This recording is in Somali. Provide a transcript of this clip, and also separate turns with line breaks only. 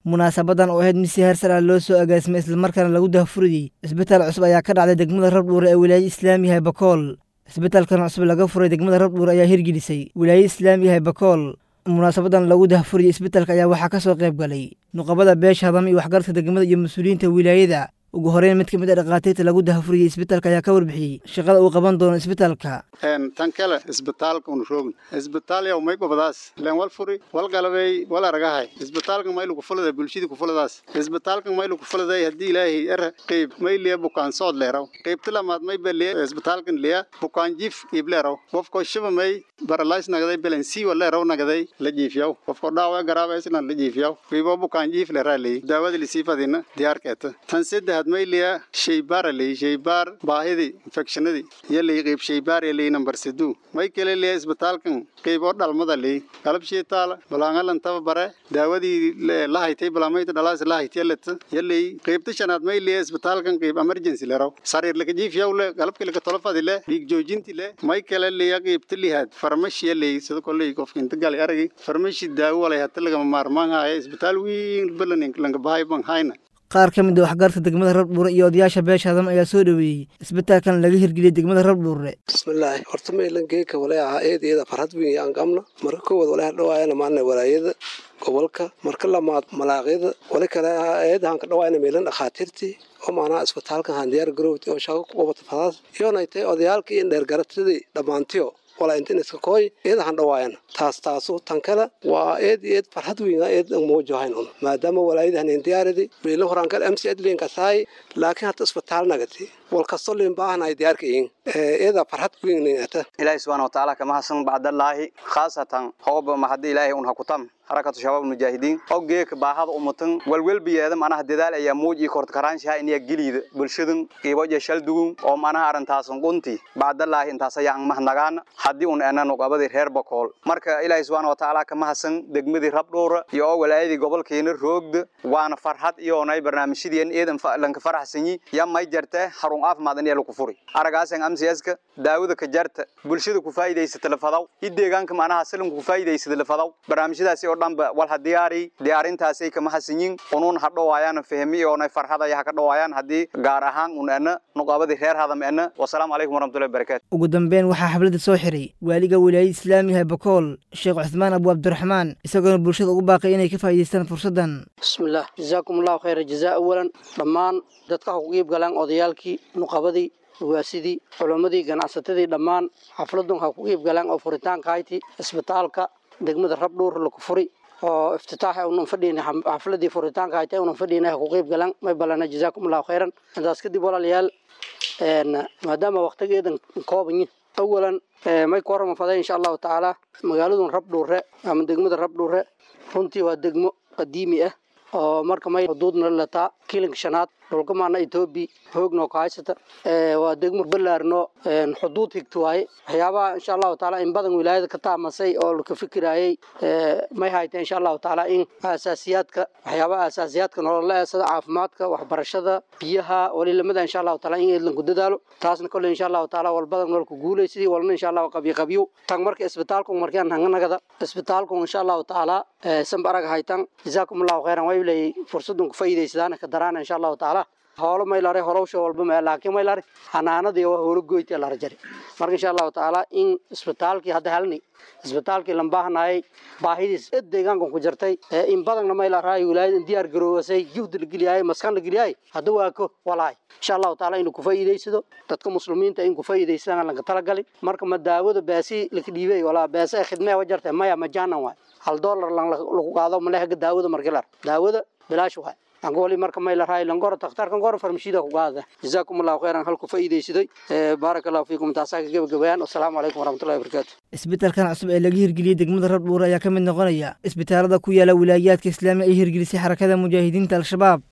munaasabadan oo ahayd mid si heer sare ah loo soo agaasimay islamarkaana lagu dahfuriyey isbitaal cusub ayaa ka dhacday degmada rabdhuure ee wilaayada islaamiga ee bakool isbitaalkan cusub laga furay degmada rabdhuure ayaa hirgelisay wilaayada islaamiga ee bakool munaasabadan lagu dahfuriyey isbitaalka ayaa waxaa ka soo qayb galay nuqabada beesha hadama iyo waxgaradka degmada iyo mas-uuliyiinta wilaayada ugu horeyn mid ka mid a dhakhaatiirta lagu dahfuriyey isbitaalka ayaa ka warbixiyey shaqada uu qaban doono isbitaalka
tan kale isbitaalka unu roogn isbitaal yow may gobadaas len wal furi wal galabey wal aragahay isbitaalka maylu kufulada bulshada kufuladaas isbitaalka maylu kufuladay haddii ilaahay er qeyb may liya bukaan sood leeraw qeybta lamaad may ba liya isbitaalkan liya bukaan jiif iib leeraw qofko shiba may baralays nagaday belensiwa leeraw nagaday la jiifyaw qofko dhaawa garaabaysna la jiifyaw qiibo bukaan jiif leeraa leey daawada lisii fadina diyaarkeeta tan saddexaad may liya shaybaara leey shaybaar baahidii infectionadii iyo lay qeyb shaybaar ee ley number siduu may kale liya isbitaalkan qeyboo dhalmada leey qalab shiitaala balaangalan taba bare daawadii la haytay balaamayta dhalaas la haytay leta iyo ley qeybta shanaad may liya isbitaalkan qeyb emergency leeraw sariir laka jiifyaw le qalabka laka tolofadi le dhiig joojinti le may kale liya qeybta lihaad farmashi ley sida koley qofka inta gali aragi farmashi daawo walay hata lagama maarmaan haya isbitaal weyn balan lanka bahay ban hayna
qaar ka mid a waxgaradka degmada rabdhuure iyo odayaasha beesha hadama ayaa soo dhoweeyey isbitaalkan laga hirgeliyey degmada rabdhuure
bismillaahi horta maylan geeka walay ahaa eedeeda farhad weyn yaan qabna marka koowaad walay dhawaayana maana walaayada gobolka marka lamaad malaaqyada wali kale ahaa eedahan ka dhawaayna maylan dhakhaatiirtii oo maanaha isbitaalkan haan diyaar garowti oo shaqo ku qabata fadaas iyoonay tahay odayaalkii in dheergaratadii dhammaantiyo walaa intin iska kooy eedahan dhawaayana taas taasu tan kale waa eed eed farxad weyn eed muujohayn un maadaama walaayadahan diyaaradi meelo horaan kale mc adlinka tahay laakiin hata isbitaal nagati wal kasto lin baahan ay diyaarka yihiin eeda farxad weyn ata
ilaahi subhanahu wa ta'ala kama hasan bacdallaahi khaasatan hooba ma hadii ilaahi un hakutam harakatu shabaab mujaahidiin oo geeka baahada ummatan walwalbiyeeda manaha dadaal ayaa muuj iyo korta karaanshaha inay geliida bulshadan qiibo iyo shal dugun oo manaha arintaasan qunti bacdallaahi intaas ayaa ang mahadnagaan haddii un enan uqabadii reer bakool marka ilaahi subhanahu wa ta'ala kama hasan degmadii rabdhuura iyo oo walaayadii gobolkeena roogda waana farxad iyoonay barnaamijyadii eedan lanka faraxsanyi yaa may jartee harun caafimaad in lagu furi aragaasan amsiyaska daawada ka jarta bulshada ku faa'iidaysata lafadaw i deegaanka manaha salanku ku faa'iidaysata lafadaw barnaamijyadaasi oo dhanba wal ha diyaari diyaarintaasay kama hasanyin unuun ha dhawaayaan fahmi oonay farxadaya ha ka dhawaayaan haddii gaar ahaan un ena nuqaabadii reer hadam ena wasalaamu calaykum waraxmatullahi barakatu
ugu dambeyn waxaa xafladda soo xiray waaliga wilaayada islaamiga bakool sheekh cuthmaan abu cabdiraxmaan isagoona bulshada ugu baaqay inay ka faa'iidaystaan fursaddan
bismillaah jazaakum allahu khayra jazaa awalan dhammaan dadka ha ku qiib galaan odayaalkii nuqabadii waasidii culammadii ganacsatadii dhammaan xafladun ha ku qiib galaan oo furitaanka hayti isbitaalka degmada rabdhuur laku furi oo iftitaaxa unan fadhiina xafladii furitaanka hayta unan fadhiina ha ku qiib galaan may balana jazaakum allahu khayran intaas kadib walaalayaal maadaama waqtigeedan koobanyi awalan may ku horama faday insha allahu tacaala magaaladun rabdhuure ama degmada rabdhuure runtii waa degmo qadiimi ah oo marka may xuduudna lataa kilinka shanaad dhulka maana etoobiya hoogno ka haysata waa degmo balaarno xuduud higta waaye waxyaabaha insha allahu taala in badan wilaayada ka taamasay oo laka fikirayay may hayta insha allahu taala in asaasiyaadka waxyaabaha asaasiyaadka nolola sida caafimaadka waxbarashada biyaha walilamada insha allahu taala in eedlanku dadaalo taasna kole insha allahu taala walbadan nolku guulaysidii walna insha allahu qabyo qabyo tan marka isbitaalku markaan hanganagada isbitaalku insha allahu taala sanba arag haytan jazaakum allahu khayran way leeyay fursadun ku faa'iidaysadaana ka daraana insha allahu taala hoolo maylare horowsha walba ma laakiin maylare hanaanadii waa hoolo goyti la rajari marka insha allahu taala in isbitaalkii hadda halni isbitaalkii lambaahanayay baahidiis id deegaankan ku jirtay in badanna maylaraay wilaayada diyaar garoowasay juhdi la geliyay maskan la geliyay hadda waa ko walaay insha allahu taala inuu ku faa'iidaysado dadka muslimiinta in ku faa'iidaysadaan laga talagalay marka ma daawada baasi laka dhiibay walaa baasi ay khidmee wajartay maya majaanan waay hal dollar lagu qaado malehaga daawada markilar daawada bilaash waay angoli marka may la raay langoro takhtarkan goro farmashida ku qaada jazaakum allahu khayran halku faa'iidaysaday barakallahu fiikum taasaa ka gabagabayaan assalaamu calaykum waraxmatullahi wabarakaatu
isbitaalkan cusub ee laga hirgeliyey degmada rabdhuure ayaa ka mid noqonaya isbitaalada ku yaala wilaayaadka islaamiga ay hirgelisay xarakada mujaahidiinta al-shabaab